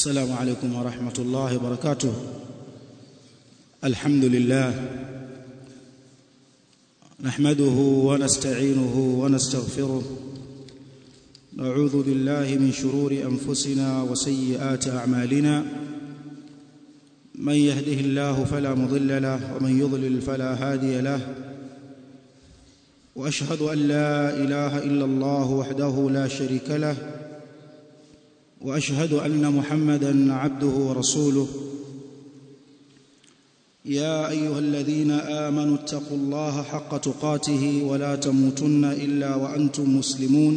السلام عليكم ورحمة الله وبركاته الحمد لله نحمده ونستعينه ونستغفره نعوذ بالله من شرور أنفسنا وسيئات أعمالنا من يهده الله فلا مضل له ومن يضلل فلا هادي له واشهد ان لا اله الا الله وحده لا شريك له واشهد ان محمدا عبده ورسوله يا ايها الذين امنوا اتقوا الله حق تقاته ولا تموتن الا وانتم مسلمون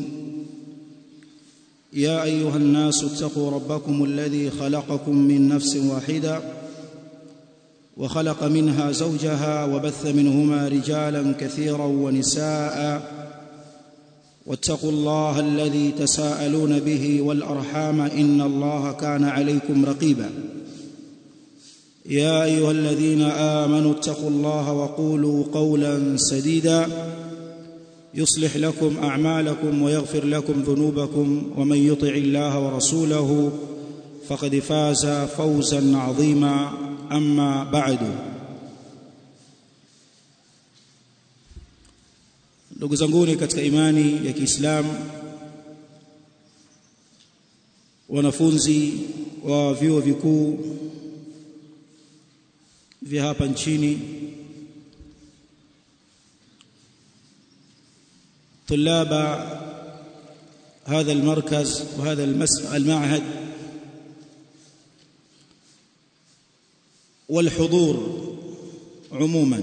يا ايها الناس اتقوا ربكم الذي خلقكم من نفس واحده وخلق منها زوجها وبث منهما رجالا كثيرا ونساء واتقوا الله الذي تساءلون به والارحام ان الله كان عليكم رقيبا يا ايها الذين امنوا اتقوا الله وقولوا قولا سديدا يصلح لكم اعمالكم ويغفر لكم ذنوبكم ومن يطع الله ورسوله فقد فاز فوزا عظيما اما بعد ndugu zanguni katika imani ya Kiislamu wanafunzi wa vyuo vikuu vya hapa nchini طلاب هذا المركز وهذا المعهد والحضور عموما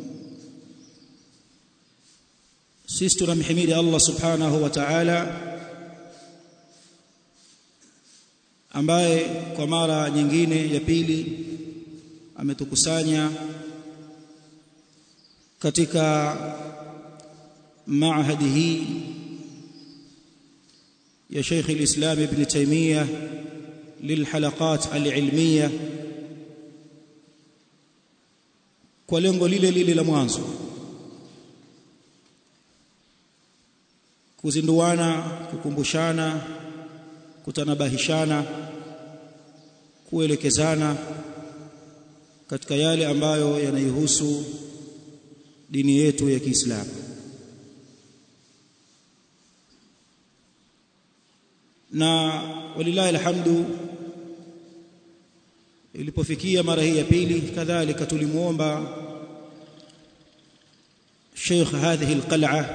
sisi tunamhimidi Allah subhanahu wa ta'ala ambaye kwa mara nyingine ya pili ametukusanya katika maahadi hii ya Sheikh al-Islam Ibn Taymiyyah للحلقات العلميه kwa lengo lile lile la mwanzo kuzinduana kukumbushana kutanabahishana kuelekezana katika yale ambayo yanaihusu dini yetu ya Kiislamu na walilahi alhamdu ilipofikia mara hii ya pili kadhalika tulimuomba شيخ هذه القلعه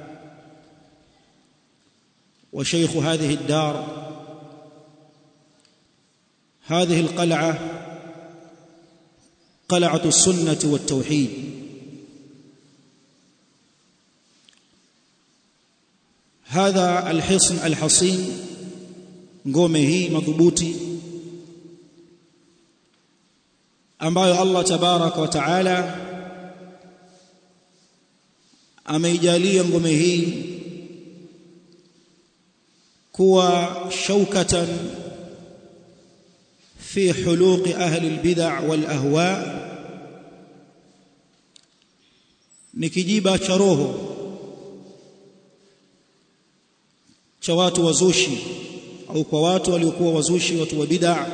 وشيخ هذه الدار هذه القلعه قلعه السنه والتوحيد هذا الحصن الحصين ngome hii madhubuti ambayo Allah tabaraka wa taala ameijalia ngome hii kuwa shaukatan fi huluqi ahli albid'a wal ahwa ni kijiba cha roho cha watu wazushi au kwa watu waliokuwa wazushi watu wa bid'a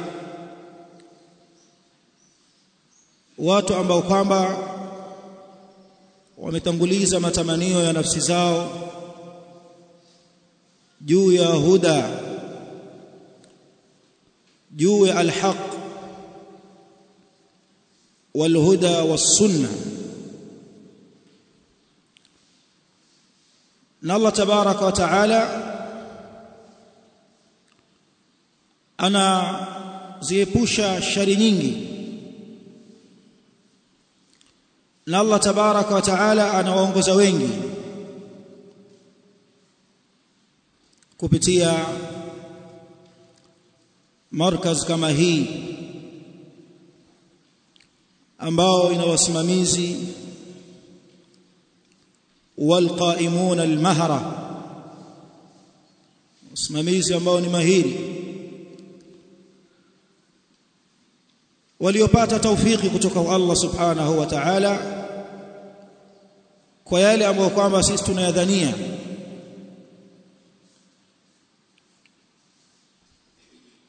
watu ambao kwamba wametanguliza matamanio ya nafsi zao juu ya huda juu ya alhaq walhuda wassunna na Allah tabaraka wa taala anaziepusha shari nyingi na Allah tabaraka wa taala anawaongoza wengi kupitia markaz kama hii ambao ina wasimamizi walqaimuna almahra wasimamizi ambao ni mahiri waliopata taufiki kutoka kwa Allah subhanahu wa ta'ala kwa yale ambayo kwamba sisi tunayadhania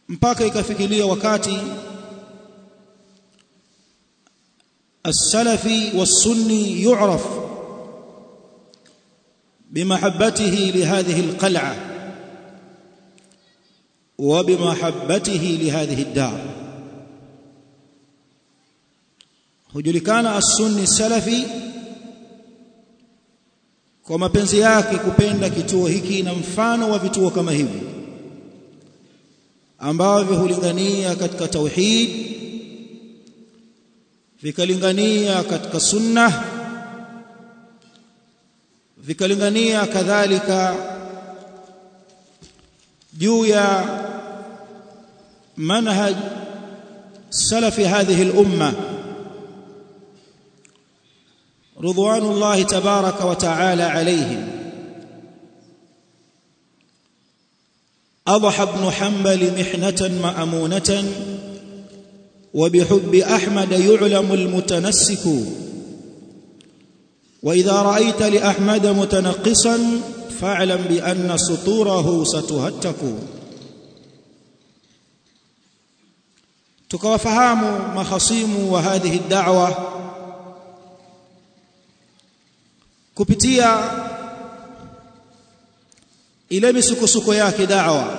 mpaka ikafikilia wakati السلفي والسني يعرف بمحبته لهذه القلعه وبمحبته لهذه الدار hujulikana as-sunni salafi kwa mapenzi yake kupenda kituo hiki na mfano wa vituo kama hivi ambavyo hulingania katika tauhid vikalingania katika sunna vikalingania kadhalika juu ya manhaj salafi hadhihi al-umma رضوان الله تبارك وتعالى عليهم أضحى ابن حنبل محنة مأمونة وبحب أحمد يعلم المتنسك وإذا رأيت لأحمد متنقصا فاعلم بأن سطوره ستهتك تكوفهام مخصيم وهذه الدعوة kupitia ile misukosuko yake da'wa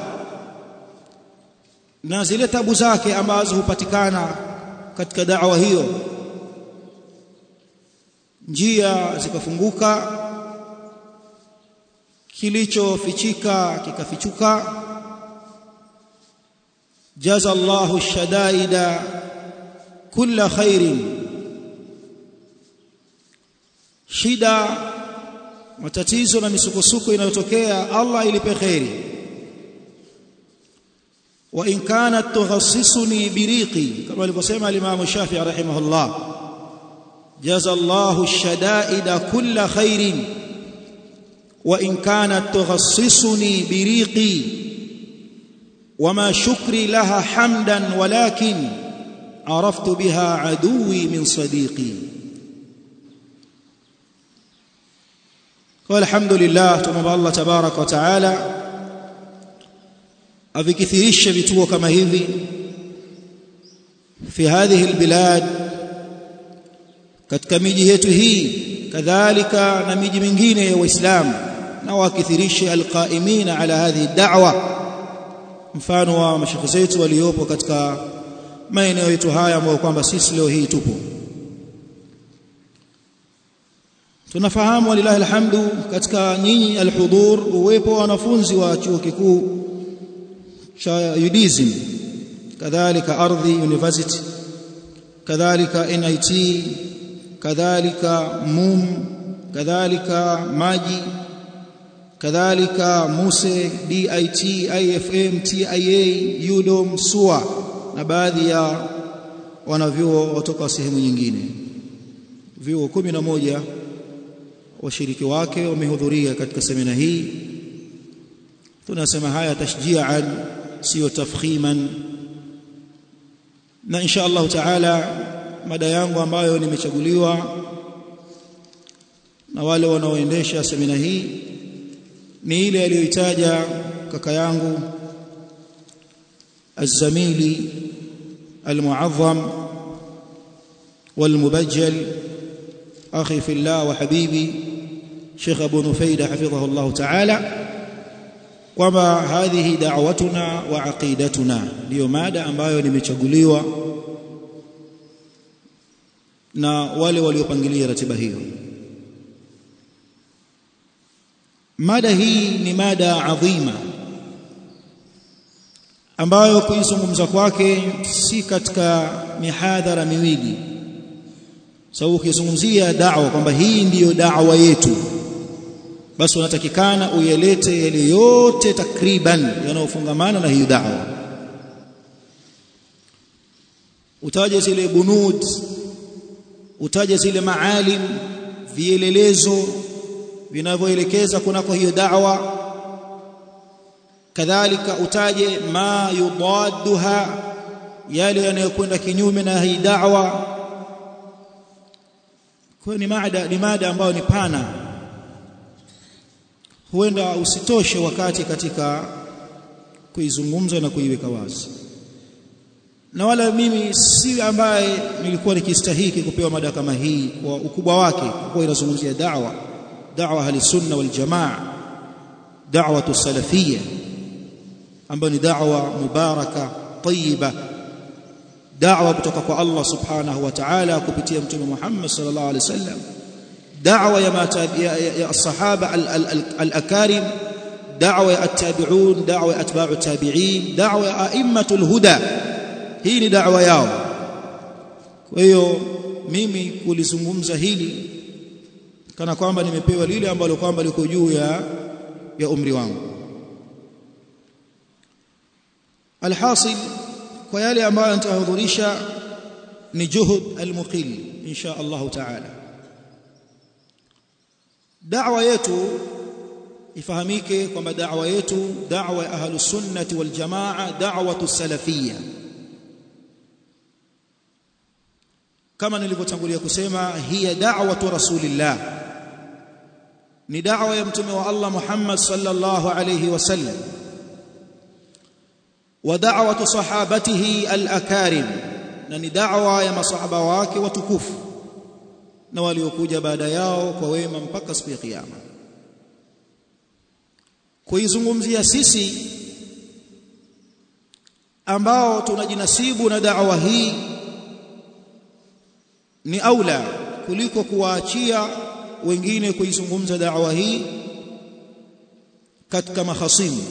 na zile tabu zake ambazo hupatikana katika da'wa hiyo njia zikafunguka kilichofichika kikafichuka jaza Allahu shadaida kulla khairin shida matatizo na misukosuko inayotokea Allah ilipe khairi wa in kanat tughassisuni biriqi kama alivyosema al-Imam Shafi'i rahimahullah jaza Allahu ash-shada'ida kulla khairin wa in kanat tughassisuni biriqi وما شكري لها حمدا ولكن عرفت بها عدوي من صديقي والحمد لله tumomba Allah tabarak wa taala avikithirishe vituo kama hivi fi hadhihi albilad katika miji yetu hii kadhalika na miji mingine ya waislamu na wakithirishe alqaimina ala hadhihi da'wa mfano wa mashekhe zetu waliopo katika maeneo yetu haya ambayo kwamba sisi leo hii tupo tunafahamu walilahi alhamdu katika nyinyi alhudhur uwepo wa wanafunzi wa chuo kikuu cha UDSM kadhalika ardhi university kadhalika NIT kadhalika MUM kadhalika maji kadhalika MUSE DIT IFM TIA UDOM SUA na baadhi ya wanavyuo kutoka sehemu nyingine vyuo 11 washiriki wake wamehudhuria katika semina hii tunasema haya tashjian sio tafkhiman na insha Allah taala mada yangu ambayo nimechaguliwa na wale wanaoendesha semina hii ni ile aliyoitaja kaka yangu الزميلي المعظم والمبجل أخي في الله وحبيبي شيخ أبو نفيد حفظه الله تعالى kwamba hadhihi da'watuna wa aqidatuna ndio mada ambayo nimechaguliwa na wale waliopangilia ratiba hiyo mada hii ni mada adhima ambayo kuizungumza kwake si katika mihadhara miwili sababu ukizungumzia da'wa kwamba hii ndiyo da'wa yetu basi unatakikana uyelete yale yote takriban yanayofungamana na hiyo da'wa utaje zile bunud utaje zile maalim vielelezo vinavyoelekeza kunako hiyo da'wa kadhalika utaje ma yudadduha yale yanayokwenda kinyume na hii da'wa kwa ni mada ni mada ambayo ni pana huenda usitoshe wakati katika kuizungumza na kuiweka wazi na wala mimi si ambaye nilikuwa nikistahiki kupewa mada kama hii kwa ukubwa wake kwa inazungumzia da'wa da'wa ahli sunna wal jamaa da'wa salafiyya ambayo ni da'wa mubaraka tayyiba da'wa kutoka kwa Allah subhanahu wa ta'ala kupitia mtume Muhammad sallallahu alaihi wasallam da'wa ya ya, ya as-sahaba al-akarim da'wa ya at-tabi'un da'wa ya atba'u tabi'in da'wa ya a'immatul huda hii ni da'wa yao kwa hiyo mimi kulizungumza hili kana kwamba nimepewa lile ambalo kwamba liko juu ya ya umri wangu alhasil kwa yale ambayo nitahudhurisha ni juhud almuqil insha Allah taala da'wa yetu ifahamike kwamba da'wa yetu da'wa ya ahlus sunnati wal jamaa da'watu salafiyya kama nilivyotangulia kusema hiya da'watu rasulillah ni da'wa ya mtume wa Allah Muhammad sallallahu alayhi wasallam wa da'watu sahabatihi al-akarim na ni da'wa ya masahaba wake watukufu na waliokuja baada yao kwa wema mpaka siku ya kiyama kuizungumzia sisi ambao tunajinasibu na da'wa hii ni aula kuliko kuwaachia wengine kuizungumza da'wa hii katika mahasimu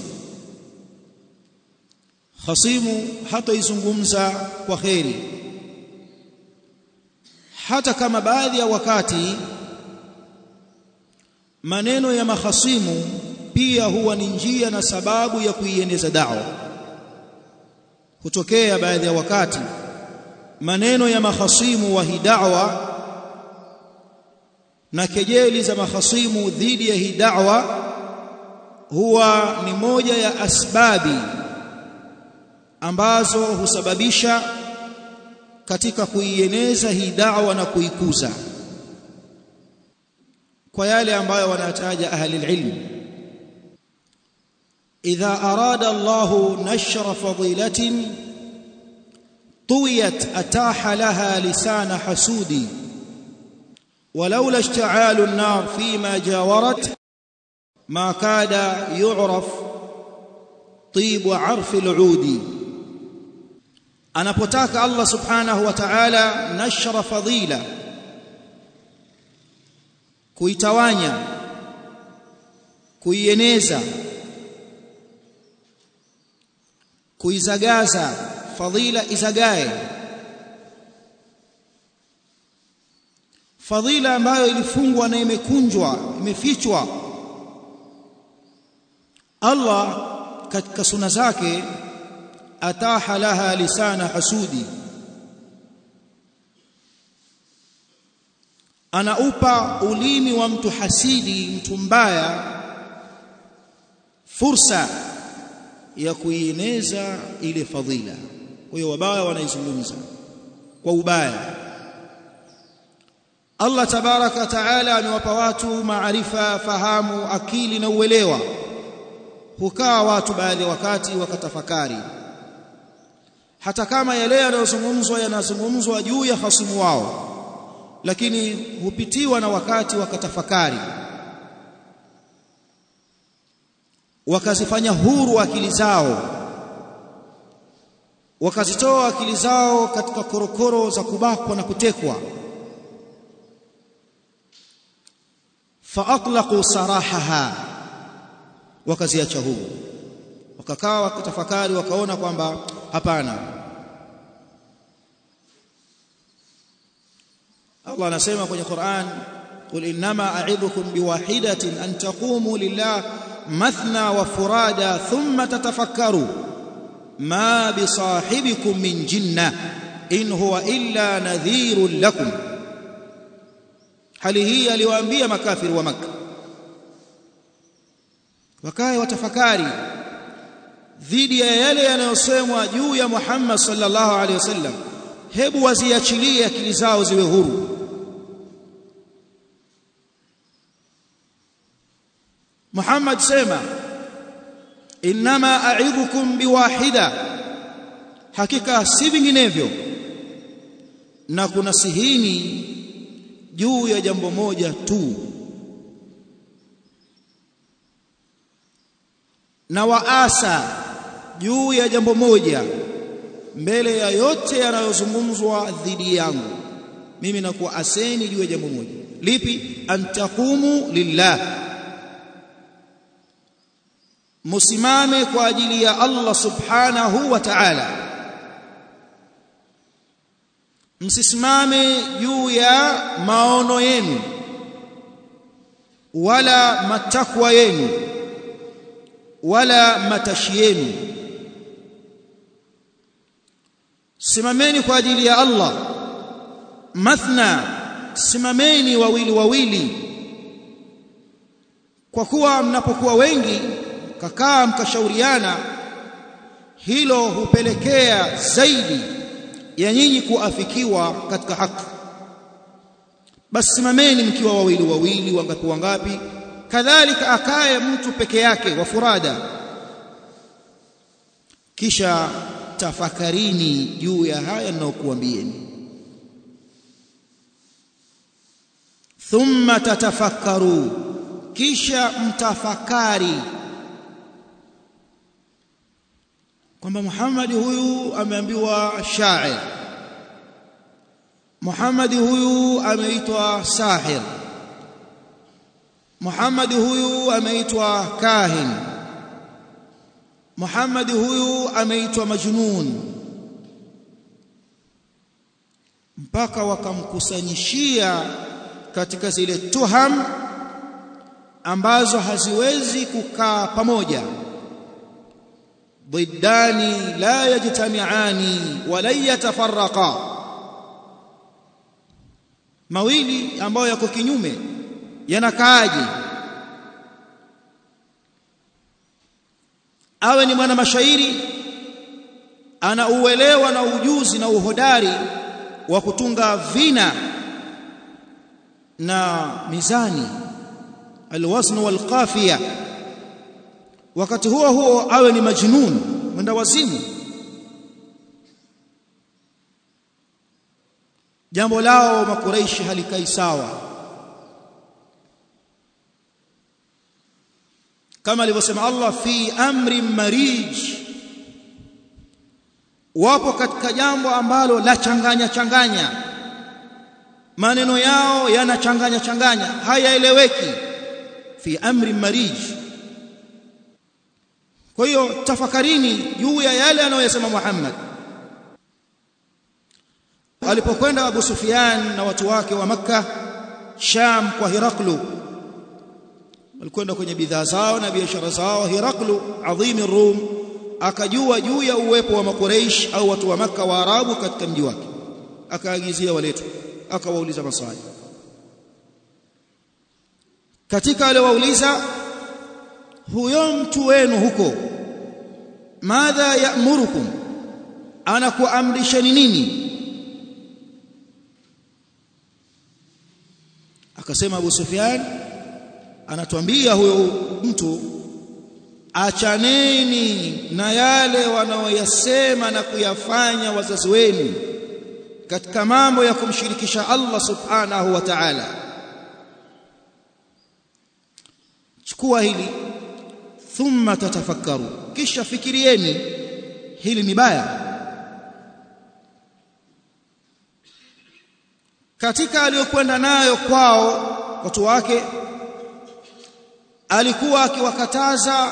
khasimu hataizungumza kwa kheri hata kama baadhi ya wakati maneno ya mahasimu pia huwa ni njia na sababu ya kuieneza da'wa hutokea baadhi ya wakati maneno ya mahasimu wa hii da'wa na kejeli za mahasimu dhidi ya hii da'wa huwa ni moja ya asbabi ambazo husababisha katika kuieneza hii da'wa na kuikuza kwa yale ambayo wanataja ahli ilm idha arada Allahu nashra fadilatin طويت أتاح لها لسان حسود ولولا اشتعال النار فيما جاورت ما كاد يعرف طيب عرف العود anapotaka Allah subhanahu wa ta'ala nashra fadila kuitawanya kuieneza kuizagaza fadhila izagae fadhila ambayo ilifungwa na imekunjwa imefichwa Allah katika suna zake ataha laha lisana hasudi anaupa ulimi wa mtu hasidi mtu mbaya fursa ya kuieneza ile fadhila kwa hiyo wabaya wanaizungumza kwa ubaya Allah tabaraka taala amewapa watu maarifa fahamu akili na uelewa hukaa watu baadhi ya wakati wakatafakari hata kama yale yanayozungumzwa yanazungumzwa juu ya hasimu wao lakini hupitiwa na wakati wakatafakari wakazifanya huru akili zao wakazitoa akili zao katika korokoro za kubakwa na kutekwa faatlaqu sarahaha wakaziacha huru wakakaa wakatafakari wakaona kwamba hapana Allah anasema kwenye Qur'an qul innama a'idhukum biwahidatin an taqumu lillah mathna wa furada thumma tatafakkaru ma bisahibikum min jinna in huwa illa nadhirun lakum hali hii aliwaambia makafiri wa maka wakae watafakari dhidi ya yale yanayosemwa juu ya Muhammad sallallahu alaihi wasallam hebu waziachilie akili zao ziwe huru Muhammad sema inma a'idhukum biwahida hakika si vinginevyo na kuna sihini juu ya jambo moja tu na waasa juu ya jambo moja mbele ya yote yanayozungumzwa dhidi yangu mimi nakuwa aseni juu ya jambo moja lipi antaqumu lillah musimame kwa ajili ya Allah subhanahu wa ta'ala msisimame juu ya maono yenu wala matakwa yenu wala matashi yenu simameni kwa ajili ya Allah mathna simameni wawili wawili kwa kuwa mnapokuwa wengi kakaa mkashauriana hilo hupelekea zaidi ya nyinyi kuafikiwa katika haki basi simameni mkiwa wawili wawili wangapi wangapi kadhalika akaye mtu peke yake wa furada kisha tafakarini juu ya haya ninayokuambieni thumma tatafakkaru kisha mtafakari kwamba Muhammad huyu ameambiwa shair Muhammad huyu ameitwa sahir Muhammad huyu ameitwa kahin Muhammad huyu ameitwa majnun mpaka wakamkusanyishia katika zile tuham ambazo haziwezi kukaa pamoja ضدان لا يجتمعان ولا يتفرقا mawili ambayo yako kinyume yanakaaje awe ni mwana mashairi ana uelewa na ujuzi na uhodari wa kutunga vina na mizani alwazn walqafiya wakati huo huo awe ni majnun mwenda wazimu jambo lao makureishi halikai sawa kama alivyosema Allah fi amri marij wapo katika jambo ambalo la changanya changanya maneno yao yanachanganya changanya hayaeleweki fi amri marij kwa hiyo tafakarini juu ya yale anayosema Muhammad alipokwenda Abu Sufyan na watu wake wa Makka Sham kwa Hiraklu walikwenda kwenye bidhaa zao na biashara zao Hiraklu adhimi Rum akajua juu ya uwepo wa makureish au watu wa Makka wa Arabu katika mji wake akaagizia waletwe akawauliza maswali katika aliowauliza huyo mtu wenu huko madha ya'murukum anakuamrisheni nini akasema Abu Sufyan anatuambia huyo mtu achaneni na yale wanaoyasema na kuyafanya wazazi wenu katika mambo ya kumshirikisha Allah subhanahu wa ta'ala chukua hili thumma tatafakkaru kisha fikirieni hili ni baya katika aliyokwenda nayo kwao watu wake alikuwa akiwakataza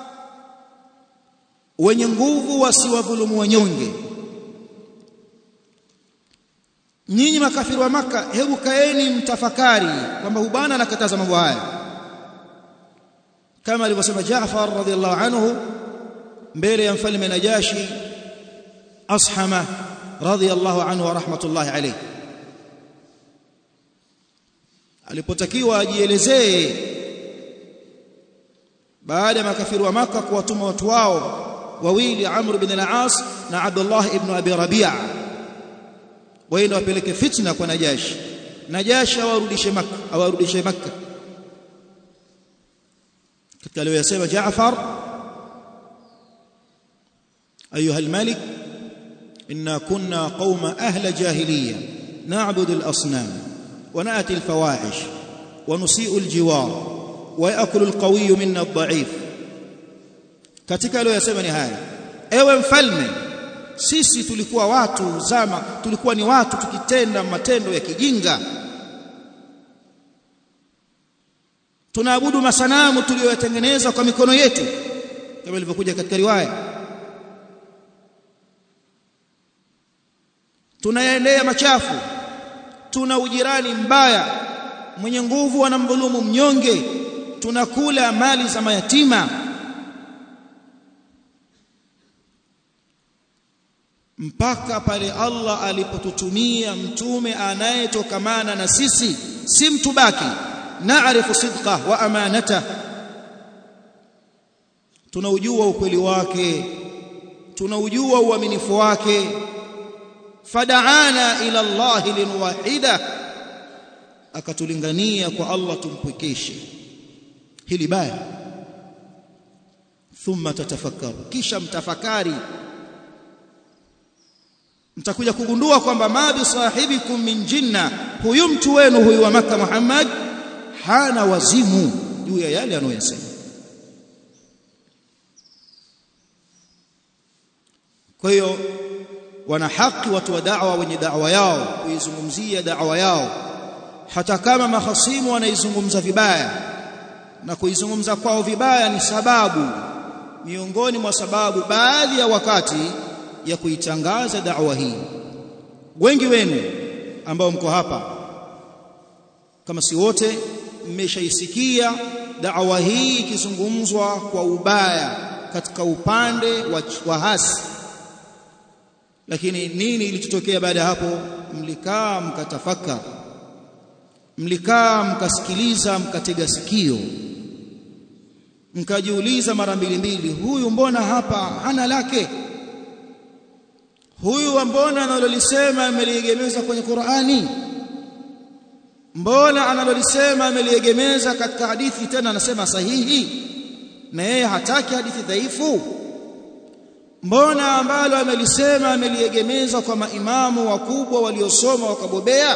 wenye nguvu wasiwadhulumu wanyonge nyinyi makafiri wa maka hebu kaeni mtafakari kwamba hubana anakataza mambo haya kama alivyosema Jaafar radhiallahu anhu mbele ya mfalme Najashi Ashama radhiallahu anhu wa rahmatullahi alayhi alipotakiwa ajielezee baada ya makafiri wa maka kuwatuma watu wao wawili Amr ibn al-As na Abdullah ibn Abi Rabi'a waende wapeleke fitna kwa Najashi Najashi awarudishe Makka awarudishe Makka katika aliyosema Jaafar ayuha al-malik inna kunna qauma ahla jahiliya na'budu al-asnam wa na'ti al-fawahish wa nusi'u al-jiwar wa ya'kulu al-qawiyyu minna ad-da'if katika leo yasema ni haya ewe mfalme sisi tulikuwa watu zama tulikuwa ni watu tukitenda matendo ya kijinga tunaabudu masanamu tuliyoyatengeneza kwa mikono yetu kama ilivyokuja katika riwaya tunayaendea machafu tuna ujirani mbaya mwenye nguvu anamdhulumu mnyonge tunakula mali za mayatima mpaka pale Allah alipotutumia mtume anayetokamana na sisi si mtu baki naarifu sidqa wa amanata tunaujua ukweli wake tunaujua uaminifu wake fadaana ila Allah linwahida akatulingania kwa Allah tumpwekeshe hili baya thumma tatafakkaru kisha mtafakari mtakuja kugundua kwamba ma bi sahibikum min jinna huyu mtu wenu huyu wa maka Muhammad hana wazimu juu ya yale anayosema kwa hiyo wana haki watu wa da'wa wenye da'wa yao kuizungumzia da'wa yao hata kama mahasimu wanaizungumza vibaya na kuizungumza kwao vibaya ni sababu miongoni mwa sababu baadhi ya wakati ya kuitangaza da'wa hii wengi wenu ambao mko hapa kama si wote mmeshaisikia da'wa hii ikizungumzwa kwa ubaya katika upande wa, wa hasi lakini nini ilichotokea baada ya hapo mlikaa mkatafaka mlikaa mkasikiliza mkatega sikio mkajiuliza mara mbili mbili huyu mbona hapa hana lake huyu mbona analolisema ameliegemeza kwenye Qur'ani mbona analolisema ameliegemeza katika hadithi tena anasema sahihi na yeye hataki hadithi dhaifu mbona ambalo amelisema ameliegemeza kwa maimamu wakubwa waliosoma wakabobea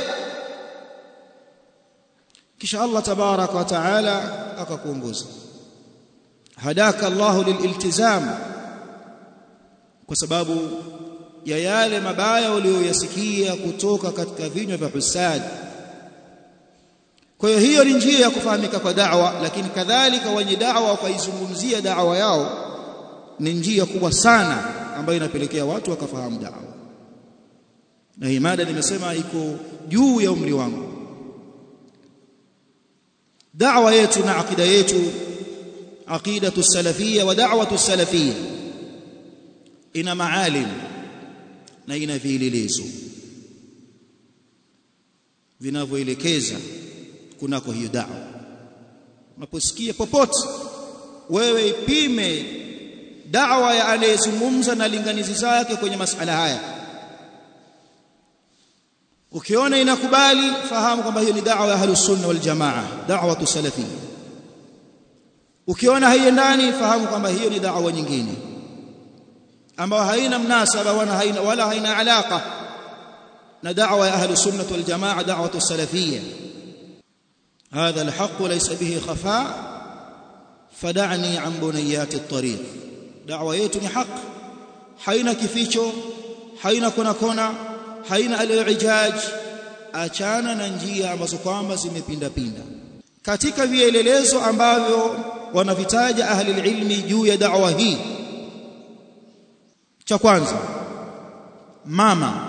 kisha Allah tabaraka wa taala akakuongoza hadaka Allahu lililtizam kwa sababu ya yale mabaya uliyoyasikia kutoka katika vinywa vya husad kwa hiyo hiyo ni njia ya kufahamika kwa da'wa lakini kadhalika wenye da'wa wakaizungumzia da'wa yao ni njia kubwa sana ambayo inapelekea watu wakafahamu da'wa na hii mada nimesema iko juu ya umri wangu da'wa yetu na akida yetu aqidatu salafia wa da'watu salafia ina maalim na ina vielelezo vinavyoelekeza kunako hiyo da'wa unaposikia popote wewe ipime da'wa ya anayezungumza na linganizi zake kwenye masala haya ukiona inakubali fahamu kwamba hiyo ni da'wa ya ahlus sunna wal jamaa da'watu salafiyya ukiona haiendani fahamu kwamba hiyo ni da'wa nyingine ambayo haina mnasaba wala haina wala haina alaka na da'wa ya ahlus sunna wal jamaa da'watu salafiyya هذا الحق ليس به خفاء فدعني عن بنيات الطريق دعوه yetu ni haq haina kificho haina kona kona haina al-i'jaj achana na njia ambazo kwamba zimepinda pinda katika vielelezo ambavyo wanavitaja ahli ilmi juu ya da'wa hii cha kwanza mama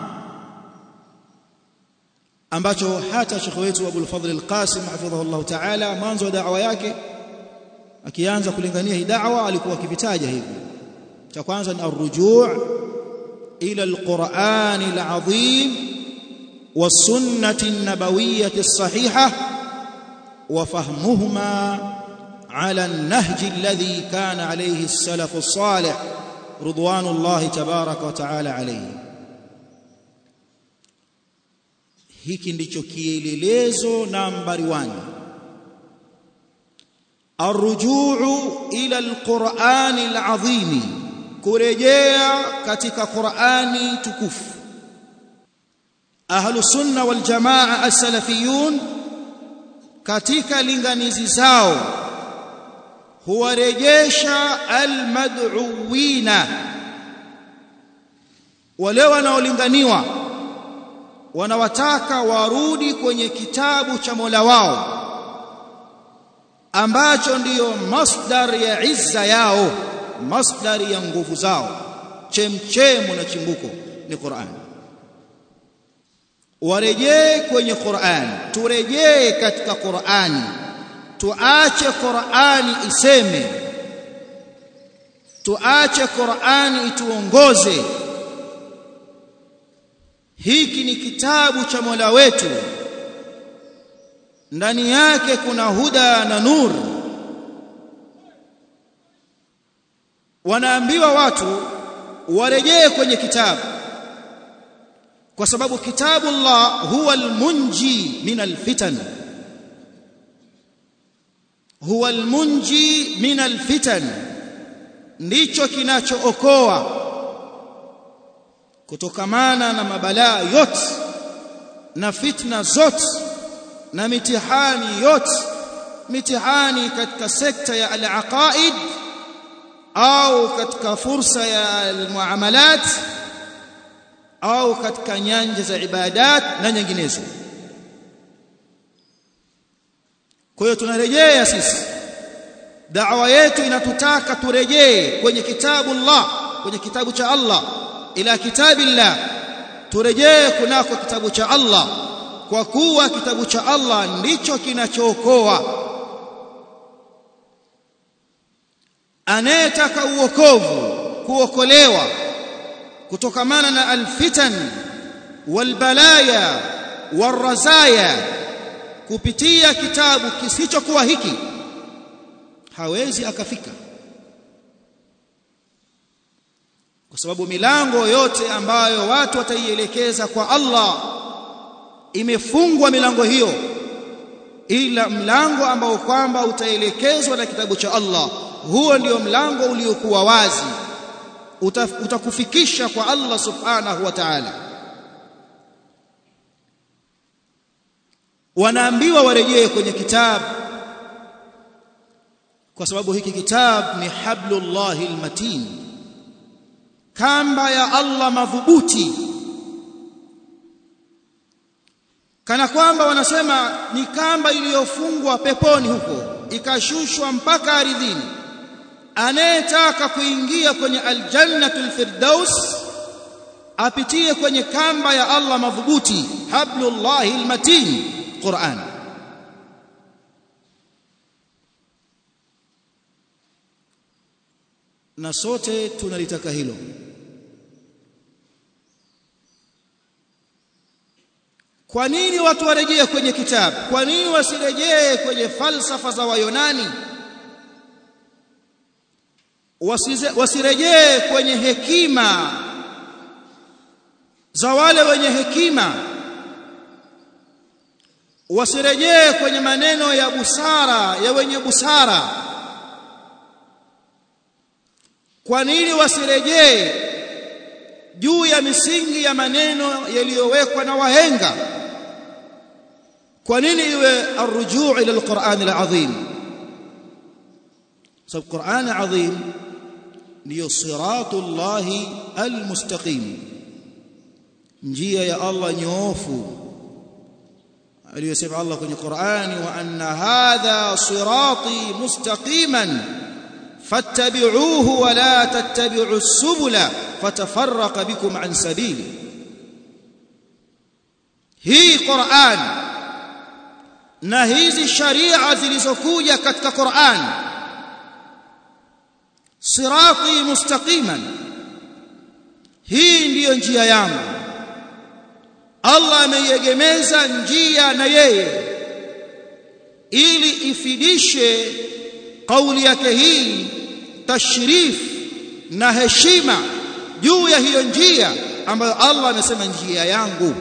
ambacho hata shekhi wetu Abu al-Fadhl al-Qasim hafidhahullah ta'ala mwanzo wa da'wa yake akianza kulingania hii da'wa alikuwa akivitaja hivi cha kwanza ni arrujuu ila al-Qur'an al-azim والسنه النبويه الصحيحه وفهمهما على النهج الذي كان عليه السلف الصالح رضوان الله تبارك وتعالى عليه hiki ndicho kielelezo nambari 1 arrujuu ila alquran alazim kurejea katika Qur'ani tukufu ahlu sunna wal jamaa as-salafiyun katika linganizi zao huwarejesha almad'uwina wale wanaolinganiwa wanawataka warudi kwenye kitabu cha Mola wao ambacho ndiyo masdar ya izza yao masdar ya nguvu zao chemchemu na chimbuko ni Qur'an warejee kwenye Qur'an turejee katika Qur'ani tuache Qur'ani iseme tuache Qur'ani ituongoze hiki ni kitabu cha Mola wetu ndani yake kuna huda na nur wanaambiwa watu warejee kwenye kitabu kwa sababu kitabu Allah huwa almunji min alfitan huwa almunji min alfitan ndicho kinachookoa kutokamana na mabalaa yote na fitna zote na mitihani yote mitihani katika sekta ya al-aqaid au katika fursa ya al-muamalat au katika nyanja za ibadat na nyinginezo kwa hiyo tunarejea sisi da'wa yetu inatutaka turejee kwenye kitabu Allah kwenye kitabu cha Allah ila kitabillah turejee kunako kitabu cha Allah kwa kuwa kitabu cha Allah ndicho kinachookoa anayetaka uokovu kuokolewa kutokamana na alfitan walbalaya warazaya kupitia kitabu kisichokuwa hiki hawezi akafika kwa sababu milango yote ambayo watu wataielekeza kwa Allah imefungwa milango hiyo ila mlango ambao kwamba utaelekezwa na kitabu cha Allah huo ndio mlango uliokuwa wazi utakufikisha kwa Allah subhanahu wa ta'ala wanaambiwa warejee kwenye kitabu kwa sababu hiki kitabu ni hablullahi almatin kamba ya Allah madhubuti kana kwamba wanasema ni kamba iliyofungwa peponi huko ikashushwa mpaka ardhini anayetaka kuingia kwenye aljannatul firdaus apitie kwenye kamba ya Allah madhubuti hablullahi almatin Qur'an na sote tunalitaka hilo kwa nini watu warejee kwenye kitabu kwa nini wasirejee kwenye falsafa za wayonani wasirejee kwenye hekima za wale wenye hekima wasirejee kwenye maneno ya busara ya wenye busara kwa nini wasirejee juu ya misingi ya maneno yaliyowekwa na wahenga kwa nini iwe arrujuu ila alquran alazim sababu quran azim ndiyo siratullahi almustaqim njia ya Allah nyoofu aliyosema Allah kwenye Qur'ani wa anna hadha sirati mustaqiman fattabi'uhu wa la tattabi'u subula fatafarraqa bikum an sabili hii Qur'an na hizi sharia zilizokuja katika Qur'an sirati mustaqiman hii ndiyo njia yangu Allah ameiegemeza njia na yeye ili ifidishe kauli yake hii tashrif na heshima juu ya hiyo njia ambayo Allah amesema njia yangu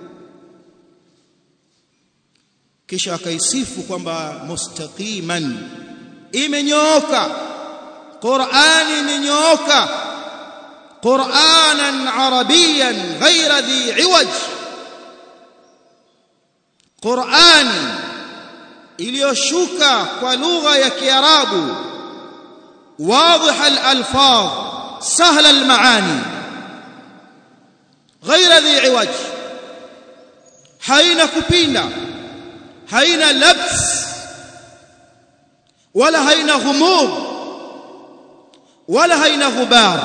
kisha akaisifu kwamba mustaqiman imenyooka Qur'ani imenyooka qur'anan arabiyan ghayra dhi iwaj qur'ani iliyoshuka kwa lugha ya kiarabu واضح الالفاظ سهل المعاني غير ذي عوج haina kupinda haina labs wala haina ghumud wala haina ghubar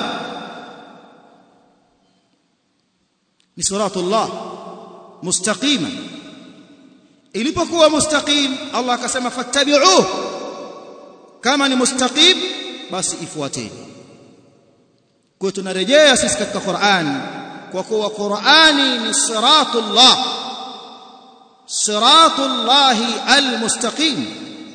ni suratullah mustaqima ilipokuwa mustaqim Allah akasema fattabi'uhu kama ni mustaqim basi ifuateni kwa tunarejea sisi katika Qur'an kwa kuwa Qur'ani ni siratullah siratullah almustaqim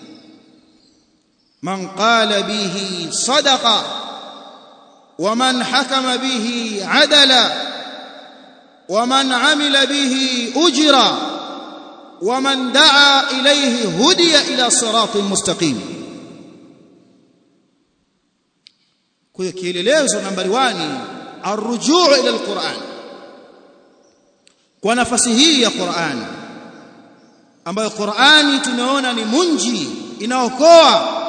man qala bihi sadaqa ومن حكم به عدلا ومن عمل به اجرا ومن دعا اليه هدي الى صراط مستقيم kwa hiyo kielelezo nambari 1 arrujuu ila alquran kwa nafasi hii ya Qur'an ambayo Qur'ani tunaona ni munji inaokoa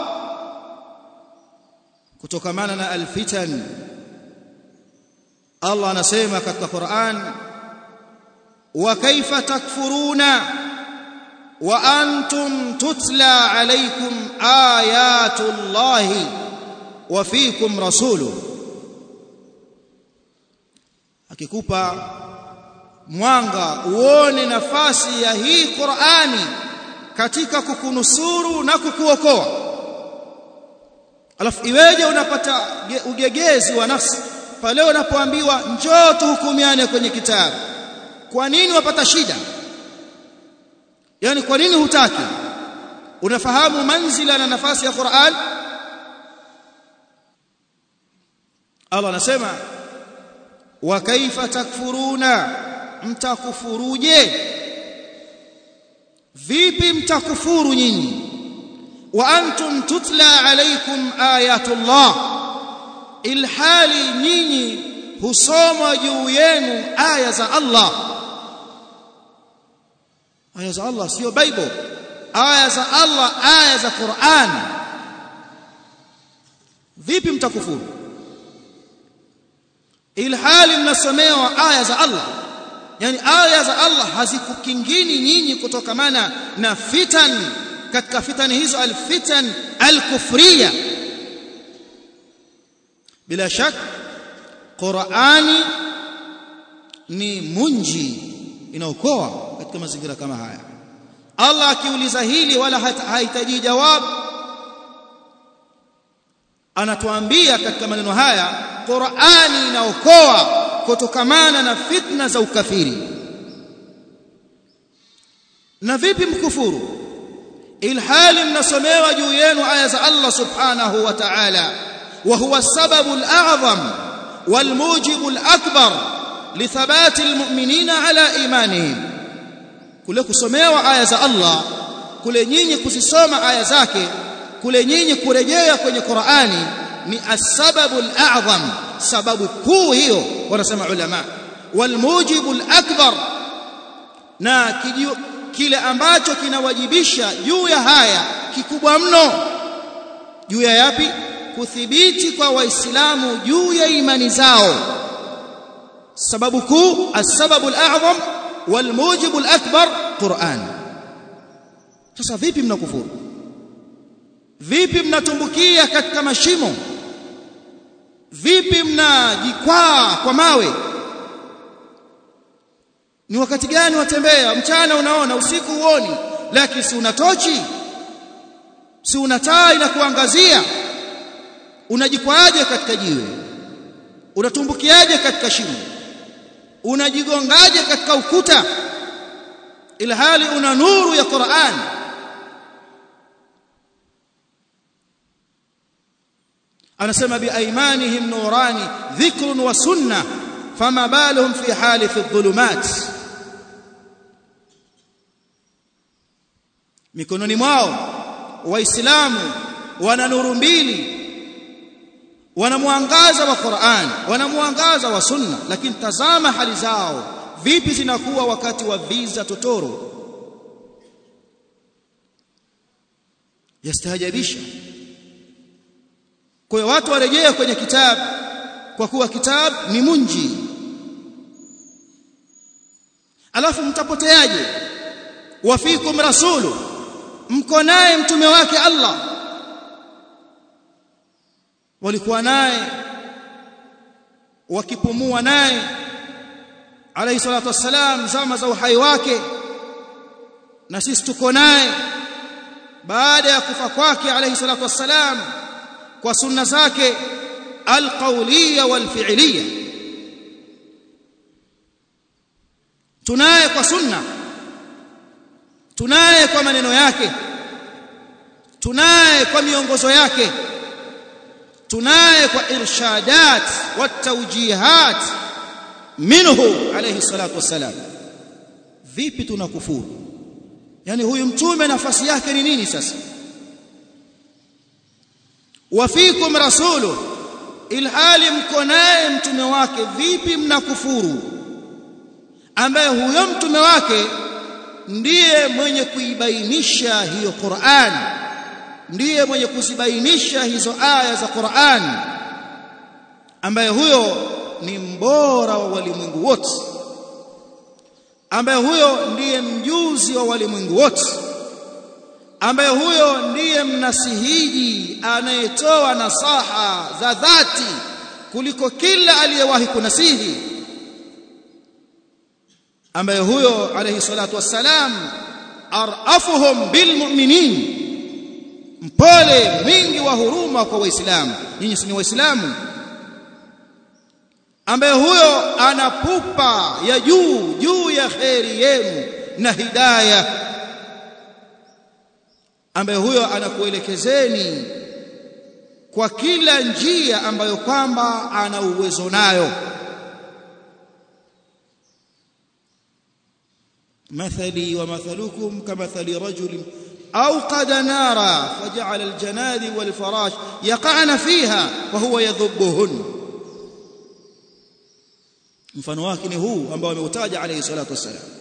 kutokamana na alfitan Allah anasema katika Qur'an wa kaifa takfuruna wa antum tutla alaykum ayatullahi wa fikum rasuluhu akikupa mwanga uone nafasi ya hii Qur'ani katika kukunusuru na kukuokoa alafu iweje unapata ugegezi wa nafsi pale unapoambiwa njoo tuhukumiane kwenye kitabu kwa nini wapata shida yani kwa nini hutaki unafahamu manzila na nafasi ya Qur'an Allah anasema wa kaifa takfuruna mtakufuruje vipi mtakufuru nyinyi wa antum tutla alaykum ayatullah ilhali nyinyi husoma juu yenu aya za Allah aya za Allah sio bible aya za Allah aya za Qur'an vipi mtakufuru ilhali mnasomewa aya za Allah yani aya za Allah hazikukingini nyinyi kutokamana na fitan katika fitani hizo alfitan alkufriya bila shak Qur'ani ni munji inaokoa katika mazingira kama haya Allah akiuliza hili wala hahitaji jawabu anatuambia katika maneno haya Qur'ani inaokoa kutokamana na fitna za ukafiri na vipi mkufuru ilhali mnasomewa juu yenu aya za Allah subhanahu wa ta'ala wa huwa sababu al-a'zam wal-mujibu al-akbar lithabati al-mu'minina ala imanihim kule kusomewa aya za Allah kule nyinyi kuzisoma aya zake kule nyinyi kurejea kwenye Qur'ani ni as-sababu al-a'zam sababu kuu hiyo wanasema ulama walmujibu al-akbar na kijio, kile ambacho kinawajibisha juu ya haya kikubwa mno juu ya yapi kuthibiti kwa waislamu juu ya imani zao sababu kuu as-sababu al-a'zam walmujibu al-akbar Qur'an sasa vipi mnakufuru vipi mnatumbukia katika mashimo vipi mnajikwaa kwa mawe ni wakati gani watembea mchana unaona usiku uoni lakini si una tochi si una taa inakuangazia unajikwaaje katika jiwe unatumbukiaje katika shimo unajigongaje katika ukuta ilhali una nuru ya Qur'an anasema biaimanihim nurani dhikrun wa sunna fama baluhum fi hali fi dhulumat mikononi mwao waislamu wana nuru mbili wana mwangaza wa Qur'an wana mwangaza wa sunna lakini tazama hali zao vipi zinakuwa wakati wa viza totoro yastahajabisha kwa hiyo watu warejea kwenye kitabu kwa kuwa kitabu ni munji alafu mtapoteaje wafikum rasulu mko naye mtume wake Allah walikuwa naye wakipumua naye alayhi salatu wassalam zama za uhai wake na sisi tuko naye baada ya kufa kwake alayhi salatu wassalam kwa sunna zake alqawliya walfi'liya tunaye kwa sunna tunaye kwa maneno yake tunaye kwa miongozo yake tunaye kwa irshadat wa tawjihat minhu alayhi salatu wassalam vipi tunakufuru yani huyu mtume nafasi yake ni nini sasa wafikum rasulu ilhali mko naye mtume wake vipi mnakufuru ambaye huyo mtume wake ndiye mwenye kuibainisha hiyo Qur'an ndiye mwenye kuzibainisha hizo aya za Qur'an ambaye huyo ni mbora wa walimwengu wote ambaye huyo ndiye mjuzi wa walimwengu wote ambaye huyo ndiye mnasihiji anayetoa nasaha za dhati kuliko kila aliyewahi kunasihi ambaye huyo alayhi salatu wassalam arafuhum bilmu'minin mpole mwingi wa huruma kwa waislamu nyinyi si waislamu ambaye huyo anapupa ya juu juu ya kheri yenu na hidayah ambaye huyo anakuelekezeni kwa kila njia ambayo kwamba ana uwezo nayo مثلي ومثلكم كمثل رجل أوقد نارا فجعل الجناد والفراش يقعن فيها وهو يذبهن mfano wake ni huu ambao ameutaja alayhi salatu wasalam